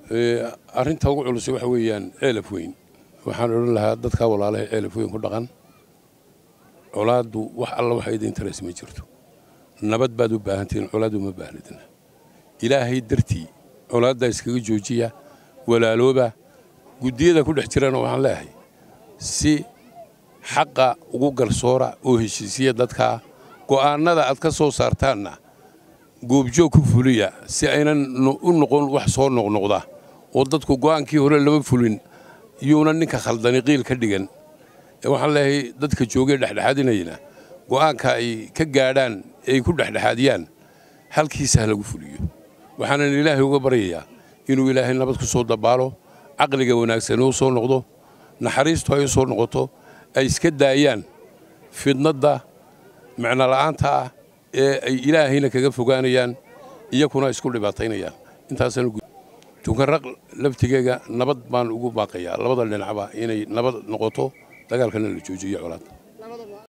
arrinta ugu culus waxa weeyaan ceelaf weyn waxaan odhan lahaa dadkaa walaalaha ceelaf weyn ku dhaqan colaaddu wax alla waxa idin taras ma jirto nabad baad u baahantihiin colaaddu ma baahnidna ilaahay dartii colaaddaa iskaga joojiya walaalooba guddiyada ku dhex jirana waxaan leeyahay si xaqa ugu garsoora oo heshiisiya dadkaa go'aannada aad ka soo saartaanna goobjoog ku fuliya si aynan u noqon wax soo noqnoqda oo dadku go'aankii hore lama fulin yuuna ninka khaldani qiil ka dhigan waxaan leeyahay dadka joogee dhexdhexaadinayna go'aanka ay ka gaadhaan ay ku dhexdhexaadiyaan halkiisa ha lagu fuliyo waxaanan ilaahay uga baryayaa inuu ilaahay nabad ku soo dabaalo caqliga wanaagsan u soo noqdo naxariistu ay u soo noqoto ay iska daayaan fidnadda micnola'aanta ah ee ay ilaahayna kaga fogaanayaan iyakuna isku dhibaataynayaan intaasaan tukanraq laftigeega nabad baan ugu baaqayaa labada dhinacba inay nabad noqoto dagaalkana la joojiyo colaad